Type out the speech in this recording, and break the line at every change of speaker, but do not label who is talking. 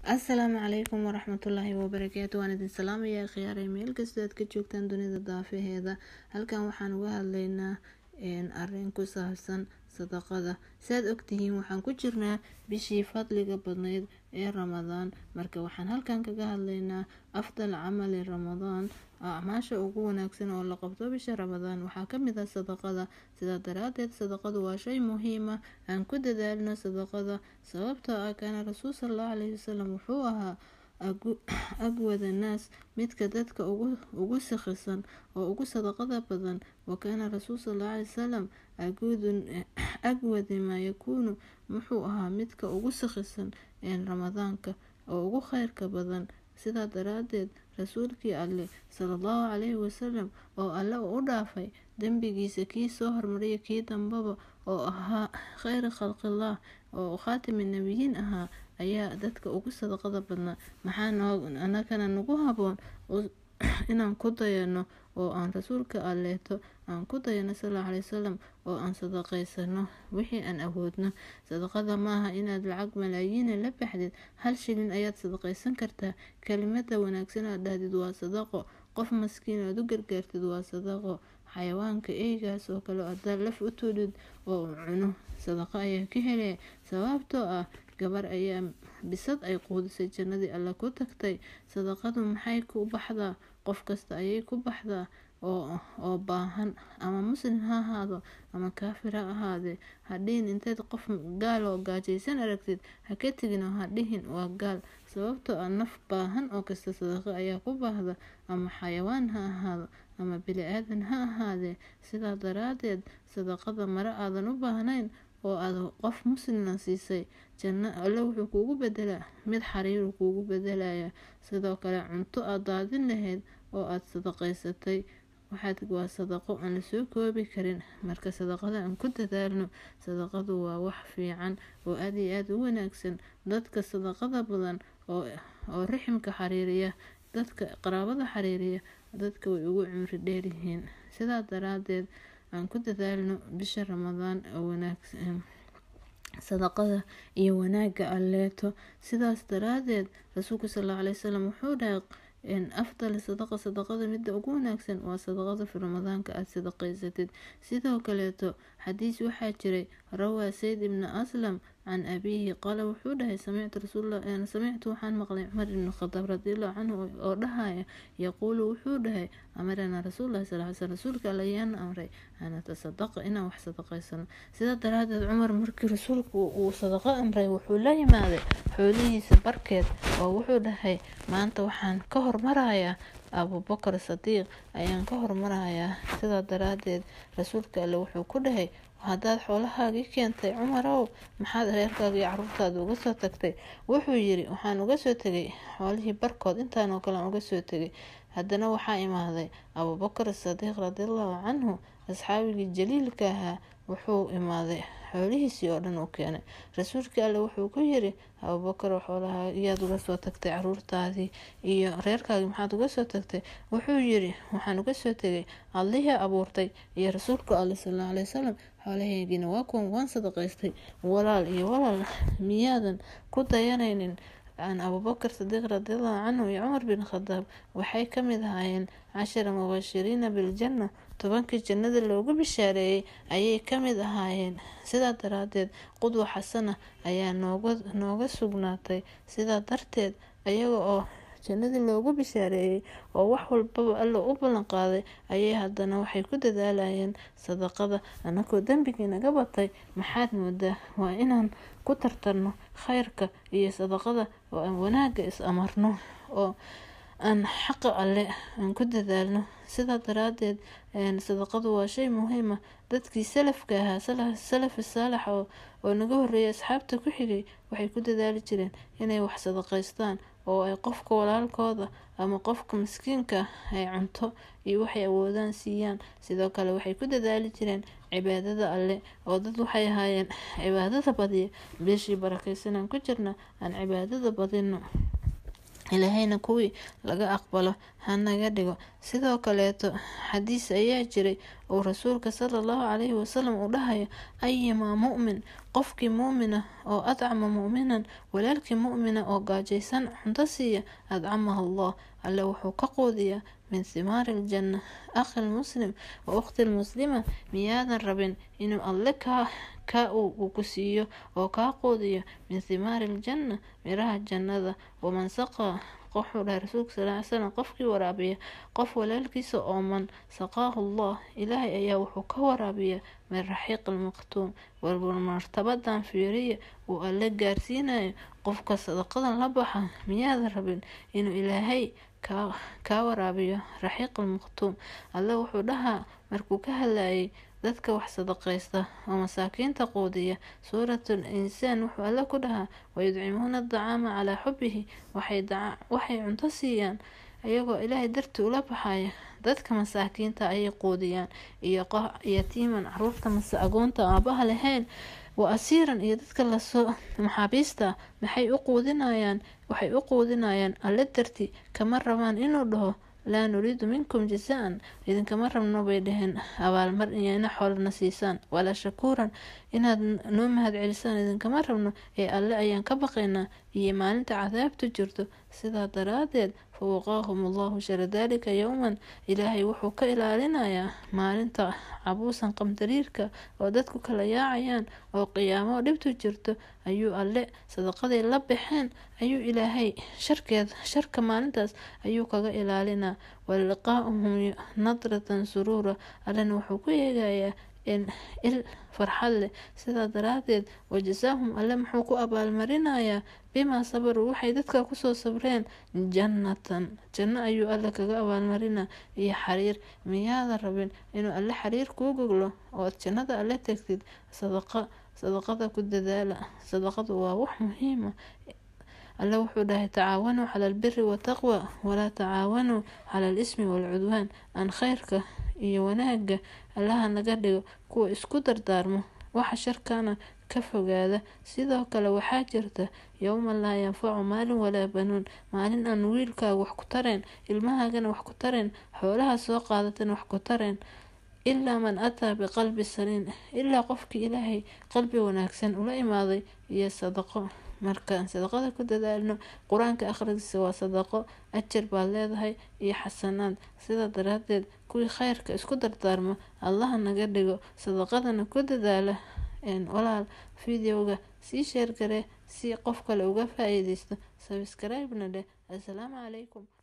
asalaamu calaykum waraxmatullaahi wabarakaatu waan idin salaamayaa khiyaaray meel kastoo aad ka joogtaan dunida daafaheeda halkan waxaan uga hadlaynaa arin ku saabsan sadaqada saaad ogtihiin waxaan ku jirnaa bishii fadliga badneyd ee ramadaan marka waxaan halkan kaga hadlaynaa afdal camali ramadaan acmaasha ugu wanaagsan oo la qabto bisha ramadaan waxaa kamid ah sadaqada sidaa daraadeed sadaqadu waa shay muhiima aan ku dadaalno sadaqada sababtoo ah kaana rasuul salallahu calayhi wasalam wuxuu ahaa agwada naas midka dadka ugu sakhisan oo ugu sadaqada badan wakaana rasuul salallahu calay wasalam agwadi maa yakuunu wuxuu ahaa midka ugu sakhisan ramadaanka oo ugu kheyrka badan sidaa daraadeed rasuulkii alle salallahu calayhi wasalam oo alle u dhaafay dembigiisa kii soo hormariya kii dambaba oo ahaa kheyra khalqillaah oo khaatimi nebiyiin ahaa ayaa dadka ugu sadaqada badnaa maxaa anagana nagu haboon inaan ku dayano oo aan rasuulka alleeto aan ku dayano salallahu calay wasalam oo aan sadaqaysano wixii aan awoodno sadaqada maaha inaad lacag malaayiina la baxdid hal shilin ayaad sadaqaysan kartaa kelimada wanaagsan aad dhahdid waa sadaqo qof maskiin aad u gargaartid waa sadaqo xayawaanka eygaas oo kale adaa laf u tuudid oo u cuno sadaqo ayaa ka helaya sababtoo ah gabar ayaa bisad ay quudisay jannadii alle ku tagtay sadaqadu maxay ku baxdaa qof kasta ayay ku baxdaa oo baahan ama muslim ha ahaado ama kaafir ha ahaadee hadhihin inteed qof gaal oo gaajaysan aragtid ha ka tegin oo hadhihin waa gaal sababtoo ah naf baahan oo kasta sadaqo ayaa ku baahda ama xayawaan ha ahaado ama bili-aadan ha ahaadee sidaa daraadeed sadaqada mare aadan u baahnayn oo aad qof muslima siisay janno alle wuxuu kuugu bedelaa mid xariiru kuugu bedelaya sidoo kale cunto aad daadin lahayd oo aad sadaqaysatay waxaad waa sadaqo aan lasoo koobi karin marka sadaqada aan ku dadaalno sadaqadu waa wax fiican oo aada iyo aada u wanaagsan dadka sadaqada badan oo riximka xariiriya dadka qaraabada xariiriya dadka way ugu cimri dheeryihiin sidaa daraadeed aan ku dadaalno bisha ramadaan oo wanaagsan sadaqada iyo wanaaga alleeto sidaas daraadeed rasuulka salallahu calay wasalam wuxuu dhahay afdal sadaqa sadaqada midda ugu wanaagsan waa sadaqada fi ramadaanka aada sadaqaysatid sidoo kaleeto xadiis waxaa jiray rawaa sayd ibni aslam can abiihi qaala wuxuu dhahay samictu rasuul samictu waxaan maqlay cumar ibni khadaab radiallahu canhu oo dhahaya yaquulu wuxuu dhahay amaranaa rasuulullahi sal sl rasuulka alla ayaana amray an atasadaqa inaan wax sadaqaysano sidaa daraadeed cumar markii rasuulku uu sadaqo amray wuxuu la yimaaday xoolihiisa barkeed oo wuxuu dhahay maanta waxaan ka hormarayaa abubakar sadiiq ayaan ka hormarayaa sidaa daraadeed rasuulka alle wuxuu ku dhahay haddaad xoolahaagii keentay cumarow maxaad reerkaaga iyo caruurtaada uga soo tagtay wuxuu yiri waxaan uga soo tegay xoolihii barkood intaanoo kale aan uga soo tegay haddana waxaa imaaday abubakar sadiiq radiallahu canhu asxaabigii jaliilka ahaa wuxuu imaaday xoolihiisii oo dhan u keenay rasuulkii alle wuxuu ku yiri abubakar xoolaha iyaad uga soo tagtay caruurtaadii iyo reerkaagii maxaad uga soo tagtay wuxuu yiri waxaan uga soo tegay allihii abuurtay iyo rasuulka alle salallahu alay wasalam xoolahaygiina waa kuwan waan sadaqaystay walaal iyo walaal miyaadan ku dayanaynin an abubakar sadiiq radiallahu canhu iyo cumar bin khadaab waxay kamid ahaayeen cashara mubashiriina biljanna tobankii jannada loogu bishaareeyey ayay kamid ahaayeen sidaa daraadeed qudwa xasana ayaa nooga sugnaatay sidaa darteed ayaga oo jannadii loogu bishaareeyey oo wax walbaba alla u ballan qaaday ayay haddana waxay ku dadaalayeen sadaqada anakoo dembigii naga batay maxaad moodaa waa inaan ku tartarno kheyrka iyo sadaqada oo aan wanaaga is amarno oo aan xaqa alle aan ku dadaalno sidaa daraadeed sadaqadu waa shay muhiima dadkii salafka ahaa salafi saalax oo naga horeeyay asxaabta ku xigay waxay ku dadaali jireen inay wax sadaqaystaan oo ay qofka walaalkooda ama qofka maskiinka ay cunto iyo waxay awoodaan siiyaan sidoo kale waxay ku dadaali jireen cibaadada alle oo dad waxay ahaayeen cibaadada badiya bishii barakaysanaan ku jirna aan cibaadada badino ilaahayna kuwii laga aqbalo hanaga dhigo sidoo kaleeto xadiis ayaa jiray oo rasuulka sala allahu calayhi wasalam uu dhahayo ayamaa mu'min qofkii mu'mina oo adcama mu'minan walaalkii mu'mina oo gaajaysan cunto siiya adcamaha allah alle wuxuu ka quudiyaa min thimaari aljanna akhi lmuslim wa ukhti lmuslima miyaadan rabin inuu alle kaa ka uu ku siiyo oo kaa quudiyo min thimaari aljanna miraha jannada waman saqaa wuxuu dhahay rasuulka sal ly slam qofkii waraabiya qof walaalkiisa ooman saqaahu allah ilaahay ayaa wuxuu ka waraabiyaa min raxiiq almaqtuum warwar martabadan fiiriya uu alle gaarsiinayo qofka sadaqadan la baxa miyaadan rabin inuu ilaahay kaa waraabiyo raxiiq almaqtuum alle wuxuu dhahaa markuu ka hadlayay dadka wax sadaqaysta oo masaakiinta quudiya suuratul insaan wuxuu alle ku dhahaa wayudcimuuna adacaama calaa xubihi waxay cunto siiyaan iyagoo ilaahay dartii ula baxaya dadka masaakiinta ayay quudiyaan iyo yatiiman caruurta mase agoonta aabaha lahayn wa asiiran iyo dadka lasoo maxaabiista maxay u quudinayaan waxay u quudinayaan alle dartii kama rabaan inuu dhaho laa nuriidu minkum jazaan idinkama rabno bay dhaheen abaalmar iyo ina xoolana siisaan walaa shakuuran inaad noo mahadcelisaan idinkama rabno ee alle ayaan ka baqaynaa iyo maalinta cadaabtu jirto sidaa daraadeed fawaqaahum allahu shara daalika yowman ilaahay wuxuu ka ilaalinayaa maalinta cabuusan qamdariirka oo dadku kala yaacayaan oo qiyaamo dhibtu jirto ayuu alle sadaqaday la baxeen ayuu ilaahay sharkeed sharka maalintaas ayuu kaga ilaalinaa waliqaa'uhum nadratan suruura allena wuxuu ku eegayaa il farxad leh sidaa daraadeed wajasaahum alle muxuu ku abaalmarinayaa bimaa sabaruu waxay dadka kusoo sabreen jannatan janno ayuu alle kaga abaalmarinaa iyo xariir miyaadan rabin inuu alle xariir kuu goglo ood jannada alle tegtid sadaqa sadaqada ku dadaala sadaqadu waa wax muhiima alle wuxuu dhahay tacaawanuu cala albiri wataqwa walaa tacaawanuu cala alismi waalcudwaan aan kheyrka iyo wanaaga allaha naga dhigo kuwa isku dardaarmo waxa sharkana ka fogaada sidoo kale waxaa jirta yowma laa yanfacu maalin walaa banuun maalin aan wiilkaaga wax ku tareen ilmahaagana wax ku tareen xoolaha soo qaadatan wax ku tareen ilaa man ataa biqalbi saliin ilaa qofkii ilaahay qalbi wanaagsan ula imaaday iyo sadaqo markaan sadaqada ku dadaalno qur-aanka akhrigiisa waa sadaqo ajar baad leedahay iyo xasanaad sidaa daraadeed kuwii kheyrka isku dardaarmo allaha naga dhigo sadaqadana ku dadaala walaal videoga sii sheergare si qof kale uga faa-iideysto sabscribe-na dheh assalaamu calaykum